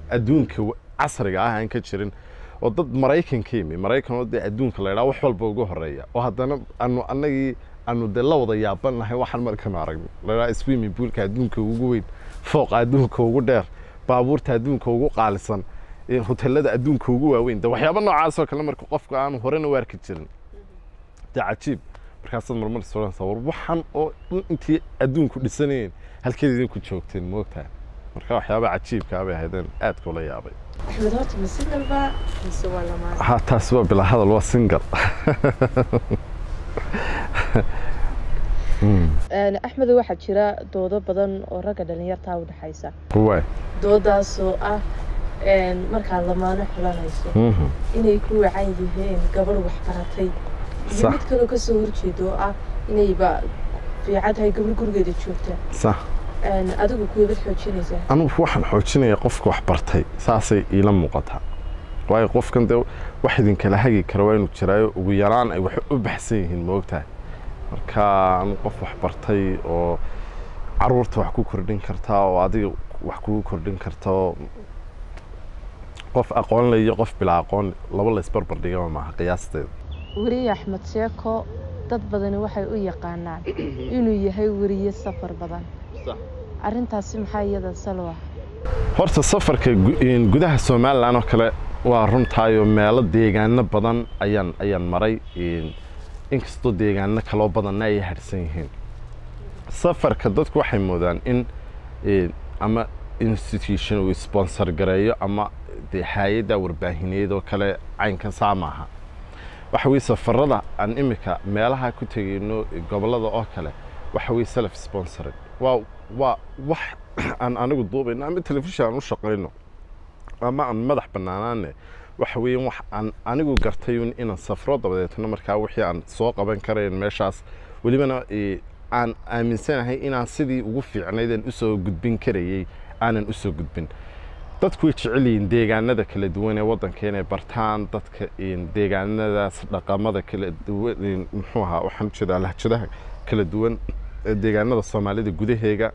adduunka w- casriga ah aan ka jirin oo dad maraykan ka yimi maraykan oo dee adduunka la idhaha wax walba ugu horeeya oo haddana anu annagii anu dee la wada yaaban nahay waxaan markanu aragno la idhaha swimming poolka adduunka ugu weyn fooqa adduunka ugu dheer baabuurta adduunka ugu qaalisan ee hotelada adduunka ugu waaweyn de waxyaaba noocaas oo kale marka qofka aanu horena u arki jirin dee cajiib markaasaad marmar soranaysaa war waxaan oo dhan intii adduunku dhisanayeen halkeed idinku joogteen moogtahay marka waxyaaba cajiibkaa bay ahaydeen aadka ula yaabay axmed horta ma singalba mise waa lamaan ha taasi waa bilaa hadal waa single axmed waxaa jira doodo badan oo ragga dhalinyartaa u dhexaysa waay doodaasoo ah een, markaad lamaano xulanayso Mhm. inay ku wacan yihiin gabadh waxbaratay iyo Sax. mid kaloo kasoo horjeeda oo ah inayba fiican tahay gabadh gurigeeda joogta sax Een, adigu kuwabad xoojinaysaa anugu waxaan xoojinaya qofka wax bartay saasay iila muuqataa waayo qofkan dee wax idinkala hagi kara waa inuu jiraayo ugu yaraan ay wax u baxsan yihiin moogtahay marka anu qof wax bartay oo caruurta wax ku kordhin kartaa oo adiga wax kugu kordhin karta oo qof aqoon le iyo qof bilaa aqoon laba la isbarbar dhigaba maaha qiyaasteeda weriye axmed sheeko dad badani waxay u yaqaanaan inuu yahay weriye safar badan arrintaasi maxaa iyada salo ah horta safarka gu- in gudaha somalilan oo kale waa runtaayo meelo deegaano badan ayaan ayaan maray in- inkastoo deegaano kaloo badanna ay harsan yihiin safarka dadku waxay moodaan in in ama institution uu sponsor gareeyo ama dee hay-adda warbaahineed oo kale caynkan saa maaha waxa weye safarada aan imika meelaha ku tegayno gobollada oo kale waxa weye self sponsored waa waa wax aan anigu duubayno ama telefishin aan u shaqayno ama aan madax bannaanaane waxa weeye wax aan anigu gartay un inaan safro dabadeetna markaa wixii aan soo qaban karayn meeshaas welibana eh, aan aaminsanahay inaan sidii ugu fiicnayd aan usoo gudbin karayey aanan usoo gudbin dadku way jecel yihiin deegaanada kala duwan ee waddanka inay bartaan dadka in deegaanadaas dhaqamada kala duwan in- muxuu ahaa waxaan ujeedaa lahjadaha kala duwan ee deegaanada soomaalida gudaheega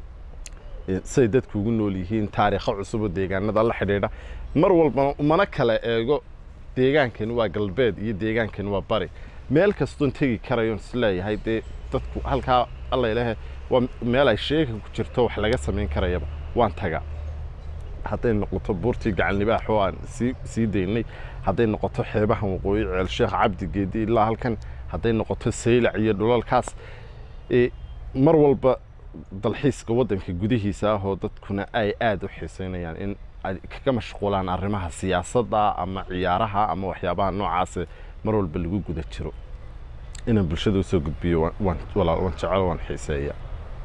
eh, siday dadku ugu nool yihiin taariikho cusub oo deegaanada la xidhiidha mar walbana umana kala eego deegaankani waa galbeed iyo deegaankani waa bari meel kastoon tegi karayoon isleeyahay dee dadku halkaa alla ilaahe waa meel ay sheeka ku jirto wax laga samayn karayaba waan tagaa hadday noqoto buurtii gacanlibaax oo aan sii sii daynay hadday noqoto xeebahan waqooyi ceel sheekh cabdi geedi ilaa halkan hadday noqoto saylac iyo dhulalkaas e, mar walba dalxiiska waddanka gudihiisa ah oo dadkuna ay aada u xiiseynayaan in ay kaga mashquulaan arrimaha siyaasadda ama ciyaaraha ama waxyaabaha noocaase mar walba lagu guda jiro inaan bulshada usoo gudbiyo waan- waan walaal waan jecel waan xiiseeya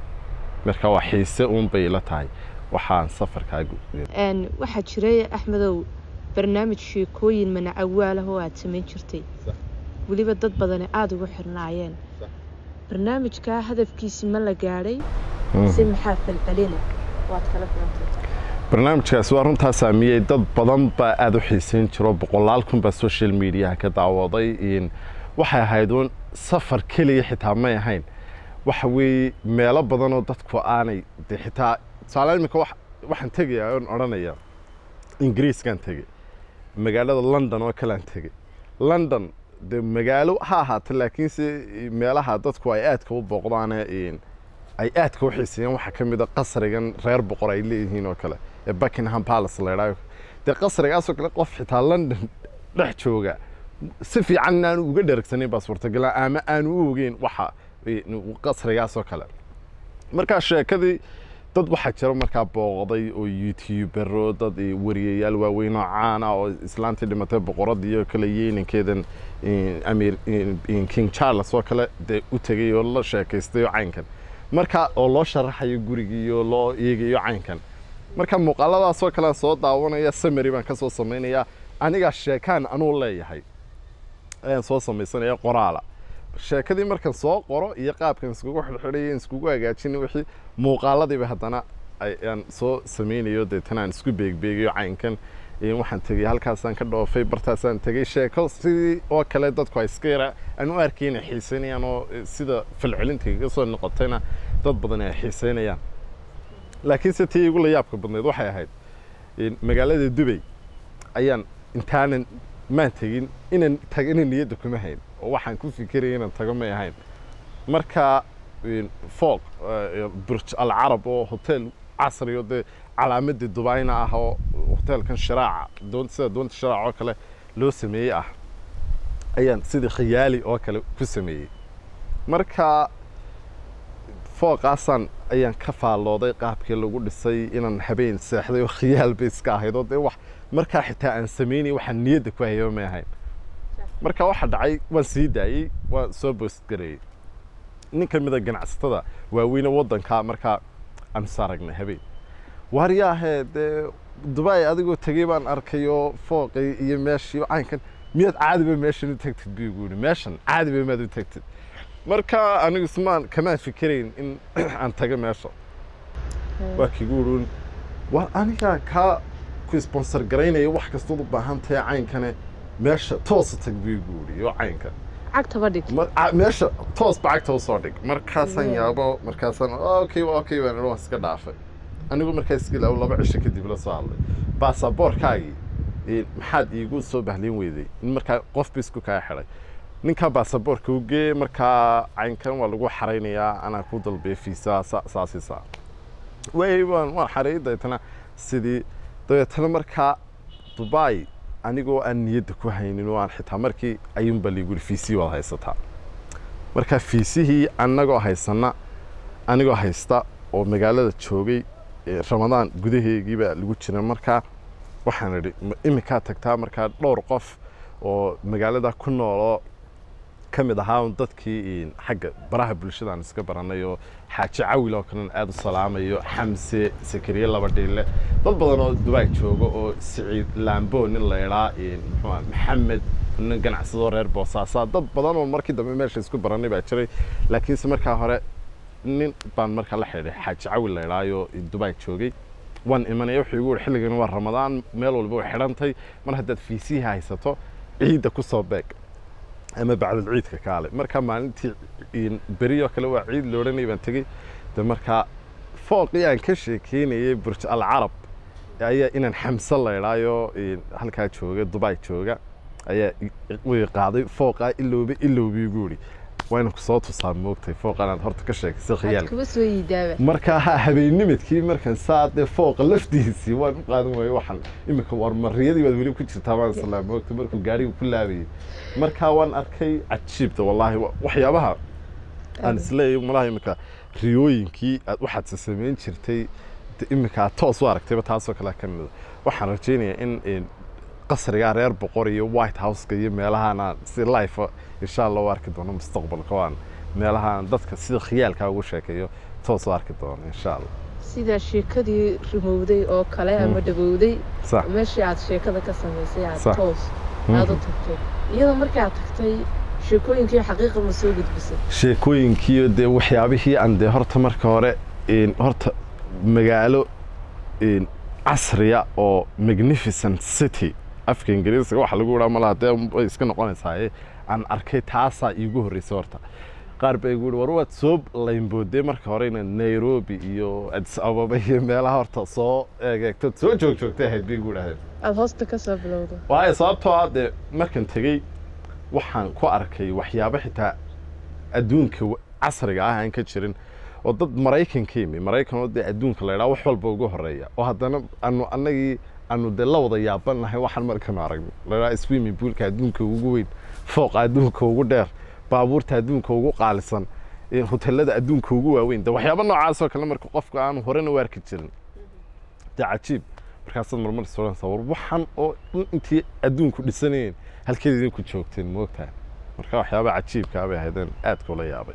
marka waa xiise uun bay ila tahay waxaan safarkaa gu- Een, waxaa jiray axmedow barnaamij sheekooyin manacawaal ah oo aad samayn jirtay Sax. weliba dad badani aada ugu xirnaayeen Sax. barnaamijkaa hadafkiisi ma la gaadhay Mhm. si maxaa falcelina waad kala filantay barnaamijkaasi waa runtaa saamiyey dad badan baa aada u xiiseyn jiro boqolaal kun baa social mediaha ka daawaday in waxay ahayd uun safar keliya xitaa may ahayn waxa weeye meelo badan oo dadku aanay de xitaa tusaale imika wax- waxaan tegayaa oon odhanaya ingiriiskaan tegey magaalada london oo kalean tegey london de magaalo ha ahaato laakiinse meelaha dadku ay aadka u booqdaane in ay aadka u xiiseeyaan waxaa ka mid a qasrigan reer boqor ay leeyihiin oo kale ee buckingham palace la idhaayo dee qasrigaasoo kale qof xitaa london dhex jooga si fiican aanu uga dhergsanayn baa suurtagala ama aanu u ogeyn waxa eh, qasrigaasoo kale markaa sheekadii dad waxaa jira markaa booqday oo youtubero dad eh, wariyayaal waaweyn oo caan ah oo islaantii dhimatay boqoradii oo kale yeelinkeedan eh, amir eh, king charles oo kale dee u tegay oo la sheekaystay oo caynkan marka oo loo sharaxayo gurigii oo loo eegayo caynkan marka muuqaaladaasoo kale aan soo daawanaya samary baan ka soo samaynayaa anigaa sheekaan anuu leeyahay ayaan soo samaysanaya qoraala sheekadii markaan soo qoro iyo qaabkan iskugu xidhxidhayo iskugu hagaajin wixii muuqaaladiiba haddana ayaan soo samaynayo deetana aan isku beegbeegayo caynkan Ee, waxaan tegey halkaasaan ka dhoofay bartaasaan tegey sheeko sidii oo kale dadku ay iska yara aan u arkay inay xiiseynayaan oo eh, sida falcelinta kaga soo noqotayna dad badan ay xiiseynayaan laakiinse tii igu la yaabka badnayd waxay ahayd magaalada dubay ayaan intaanan maan tegin inaan tagana niyadda kuma hayn oo waxaan ku fikiraya inaan tago may ahayn marka fooq burj alcarab oo hotel casri oo dee calaamadii dubayna ah oo hotelkan sharaaca doon sida doonta sharaaca oo kale loo sameeyey ah ayaan sidii khiyaali oo kale ku sameeyey marka fooqaasaan ayaan ka faallooday qaabkii lagu dhisay inaan habeen seexday oo khiyaal bay iska ahayd oo dee wax markaa xitaa aan samaynay waxaan niyadda ku hayaba may ahayn marka waxa dhacay waan sii daayey waan soo boostgareeyey nin ka mida ganacsatada waaweyne waddanka markaa aan is aragnay habeen waaryaahee dee dubai adigoo tegey baan arkayoo fooqii iyo meeshii caynkan miyaad caadiba meeshan u tagtid buu igu yidhi meeshan caadiba maad u tagtid marka anigu ismaan kamaan fikirayn in aan tago meesha waa kigu yidhi war anigaa kaa ku sponsor garaynaya wax kastood u baahan tahay caynkane meesha toosa tag buu igu yidhi oo caynkan cagtaba dhig meesha toos bacagta usoo dhig markaasaan yaabo markaasaan okay okay baan waan iska dhaafay anigu markaas iska ilaawo laba cisho kadib la soo hadlay baasaboorkaagii maxaad iigu soo bahlin weyday in markaa qof ba isku kaa xidhay ninkaa baasaboorka u gee markaa caynkan waa lagu xaraynayaa anaa ku dalbay fiisa saasi saa way waan waan xareeyay dabeetana sidii dabeetana markaa dubai anigoo aan niyadda ku haynin oo aan xitaa markii ayuunba liigu yidhi fiisihii waad haysataa marka fiisihii annagoo haysana anigoo haysta oo magaalada joogay ramadaan gudaheegiibaa lagu jira markaa waxaan idhi iminkaa tagtaa markaa dhowr qof oo magaalada ku nooloo ka mid ahaa dadkii xagga baraha bulshadaan iska baranay oo xaaji cawil oo kalena aada u salaamayo xamse sakariye laba dhiille dad badan oo dubai jooga oo siciid lambo nin la idhaa muxuu maxamed nin ganacsadoo reer boosaasaa dad badan oo markii dambe meesha isku baranay baa jiray laakiinse markaa hore nin baan markaa la xidhay xaaji cawil la idhaayo dubai joogay waan imanaya wuxuu igu yihi xilligan waa ramadaan meel walba way xidhantay mar haddaad fiisihi haysato ciidda ku soo beeg ama bacdal ciidka kaale marka maalintii beriyoo kale waa ciid la odhanay baan tegey de markaa fooqii aan ka sheekeynayay burj alcarab ayaa inaan xamse la idhaayo halkaa jooga dubai jooga ayaa way qaaday fooqaa ilowba ilowba igu yidhi waa inaan kusoo tusaa moogtay fooqan aad horta ka sheegaysay khiyaalka kuma soo yidaaba marka ha habeennimadkii markan saa dee fooqa laftiisii waan u qaadan waayey waxaan iminka warmariyadii baad weli ku jirtaa baan islaa moogtay markuu gaariga ku laabayay marka waan arkay cajiibta wallaahi waxyaabaha aan isleeyahay malaha iminka riyooyinkii aad waxaadse samayn jirtay iminka aad toos u aragtayba taasoo kale ka mida waxaan rajaynayaa in qasrigaa reer boqor iyo white houseka iyo meelahaana si life insha allah u arki doono mustaqbalka waan meelahaan dadka sida khiyaalkaa ugu sheekeeyo toos u arki doono insha allah sida sheekadii rimowday oo kale ama dhawowday sax meeshii aad sheekada ka samaysay aad Sax. toos aad u tagtay iyadoo markii aad tagtay sheekooyinkii xaqiiqa ma soo gudbisay sheekooyinkiiyo dee waxyaabihii aan dee horta marka hore een, horta magaalo een, casriya oo magnificent city afka ingiriisiga waxa lagu idhaa malaha dee way iska noqonaysaaye aan arkay taasaa iigu horreysay horta qaar baa igu yihi war waad soo laynboodee marka hore inaad nairobi iyo addis ababa iyo meelaha horta soo eegeegto soo joog joogtay ahayd bay igu idhahdeen aada hoosta ka soo bilowda waayo sababtoo ah dee markan tegey waxaan ku arkay waxyaabo xitaa adduunka wa- casriga ah aan ka jirin oo dad maraykan ka yimi maraykan oo dee adduunka la idhaa wax walba ugu horeeya oo haddana anu annagii anu dee la wada yaabannahay waxaan markanu aragnay la idhaa swimming poolka adduunka ugu weyn fooqa adduunka ugu dheer baabuurta adduunka ugu qaalisan ee hotelada adduunka ugu waaweyn de waxyaabo noocaas oo kale marka qofka aanu horena u arki jirin dee cajiib markaasaad marmar soranaysaa war waxaan oo dhan intii adduunku dhisanayeen halkeed idinku joogteen moogtahay marka waxyaaba cajiibkaa bay ahaydeen aadka ula yaabay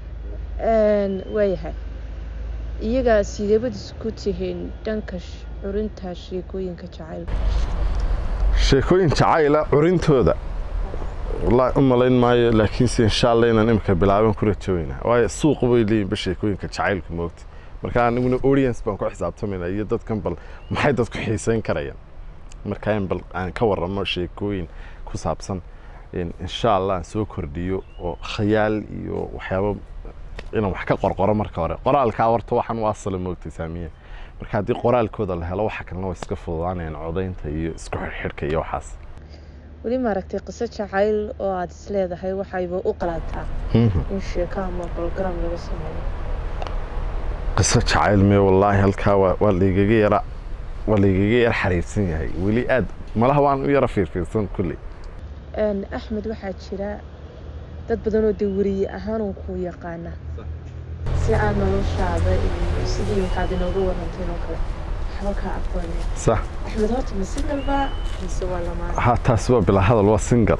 waayahay iyagaa sideebadis ku tihiin dhanka sh- curinta sheekooyinka jacaylka sheekooyin jacayla curintooda wallaahi u malayn maayo laakiinse insha allah inaan imika bilaaban ku rajaweynaa waayo suuq bay leeyihinba sheekooyinka jacaylka moogta marka aniguna audience baan ku xisaabtamayna iyo dadkan bal maxay dadku xiiseyn karayaan marka in bal aan ka warramo sheekooyin ku saabsan in insha allah aan soo kordhiyo oo khayaal iyo waxyaabo inaan wax ka qorqoro marka hore qoraalkaa horta waxaan u asala moogtay saamiye marka haddii qoraalkooda la helo waxa kalena way iska fududaanayaan codaynta iyo isku xirxidhka iyo waxaas weli maaragtay qiso jacayl oo aada is leedahay waxayba u qalaataa in sheeko ama program laga sameeyo qiso jacayl mee wallaahi halkaa waa waa laigaga yara waa laigaga yara xariirsan yahay weli aad malaha waan u yara fiirfiirsan kulley Een, axmed waxaa jira dad badan oo dee weriye ahaan uun kuu yaqaana si aad noloshaada iyo sidii waxaad inooga waranteen oo kale waxba kaa aqoonaya sax axmed horta ma singalba mise waa lamaan ha taasi waa bilaa hadal waa single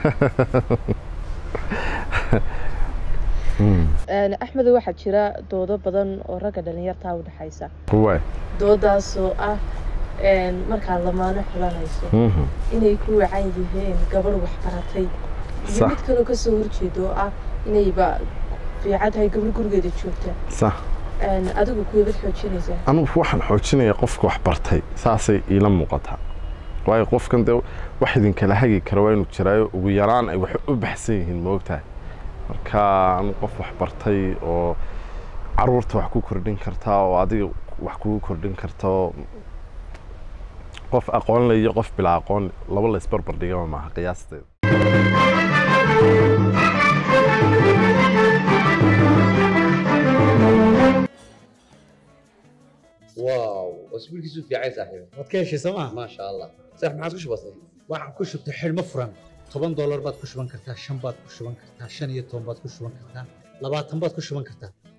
Een, axmed waxaa jira doodo badan oo ragga dhalinyartaa u dhexaysa waay doodaasoo ah een, markaad lamaano xulanayso Mhm. inay ku wacan yihiin gabadh waxbaratay iyo Sax. mid kaloo kasoo horjeeda oo ah inayba fiican tahay gabadh gurigeeda joogta sax Een, adigu kuwabad xoojinaysaa anugu waxaan xoojinayaa qofka wax bartay saasay iila muuqataa waayo qofkan dee wax idinkala hagi kara waa inuu jiraayo ugu yaraan ay wax u baxsan yihiin moogtahay marka anu qof wax bartay oo caruurta wax ku kordhin kartaa oo adiga wax kugu kordhin karta oo qof aqoon le iyo qof bilaa aqoon laba la isbarbar dhigama maaha qiyaasteeda واو اسبوعك في عايز صاحبي waad ka heshay sooma ما شاء الله صح ما عادش بسيط waxaan ku shubtay xidhmo furan toban doolar baad ku shuban kartaa shan baad ku shuban kartaa shan iyo toban baad ku shuban kartaa labaatan baad ku shuban kartaa